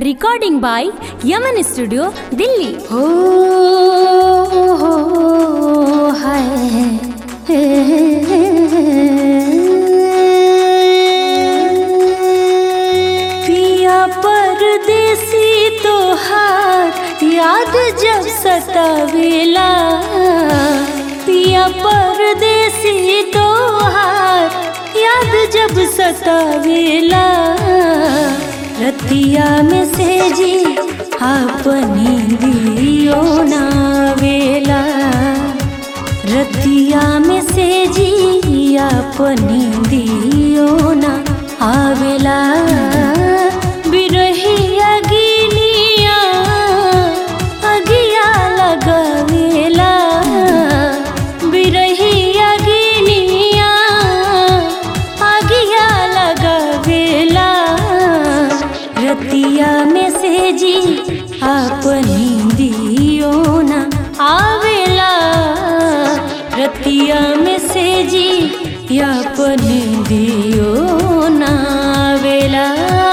recording by Yaman studio Delhi हो हो हाय पिया परदेसी तोहार याद जब सतावेला पिया परदेसी तोहार याद जब सतावेला रतिया में से जी अपनी दियो ना वेला रतिया में से जी अपनी दियो ना आवेला बिरही अगिनिया अगिया लगावेला बिरही अगिनिया अगिया लगावेला रतिया में से जी अपनी दियो ना आवेला रतिया में से जी अपनी दियो ना आवेला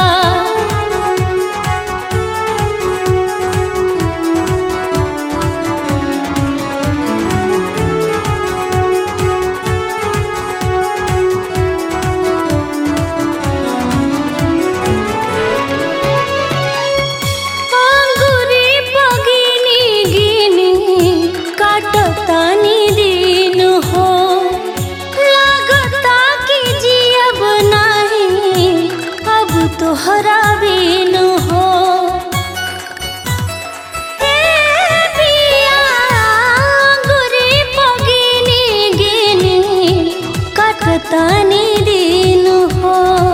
अंगुरी पगिनी गिनी काटतानी दिन हो लागता कि जियब नहीं अब तोहरा बिन हो ए पिया अंगुरी पगिनी गिनी काटतानी दिन हो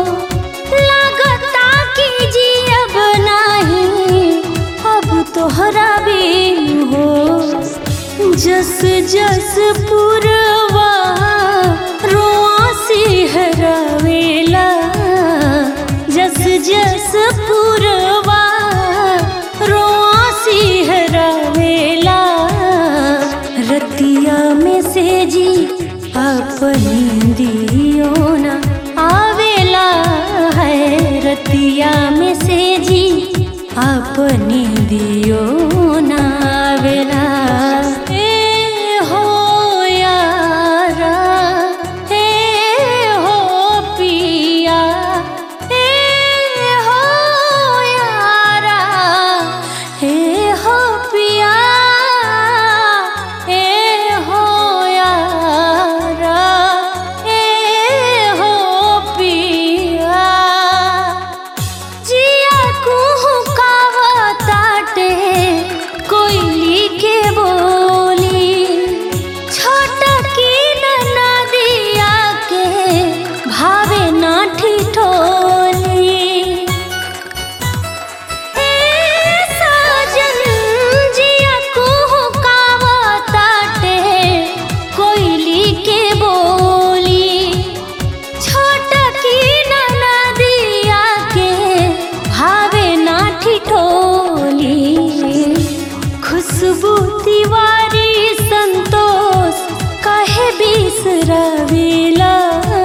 लागता कि जियब नहीं अब तोहरा बिन हो जस जस पुरवा रोआ सिहरावेला जस जस पुरवा रोआ सिहरावेला रतिया में से जी अपनी दियो ना आवेला है रतिया में से जी अपनी दियो ना आवेला ए हो यारा ए हो पिया ए हो यारा ए हो पिया ए हो यारा ए हो पिया जिया कुहू कावताटे कोयली के बोली छोटा की नदिया के भावे ना ठिठोली ए साजन जिया कुहू कावताटे कोयली के बोली छोटा की नदिया के भावे ना ठिठोली खुशबू तिवारी संतोष कहे बिसरवेला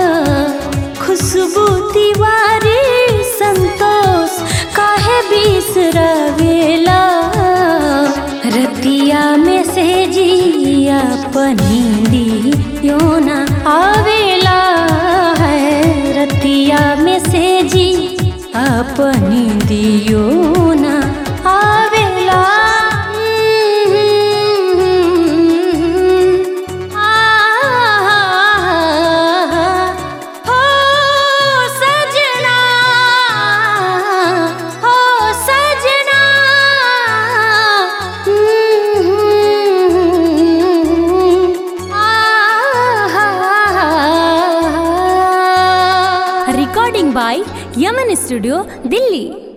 खुशबू तिवारी संतोष कहे बिसरवेला रतिया में से जिया पनी दियो ना आवेला है रतिया में से जी अपनी दियो ना आवेला हो सजना हो सजना recording by Yaman studio Delhi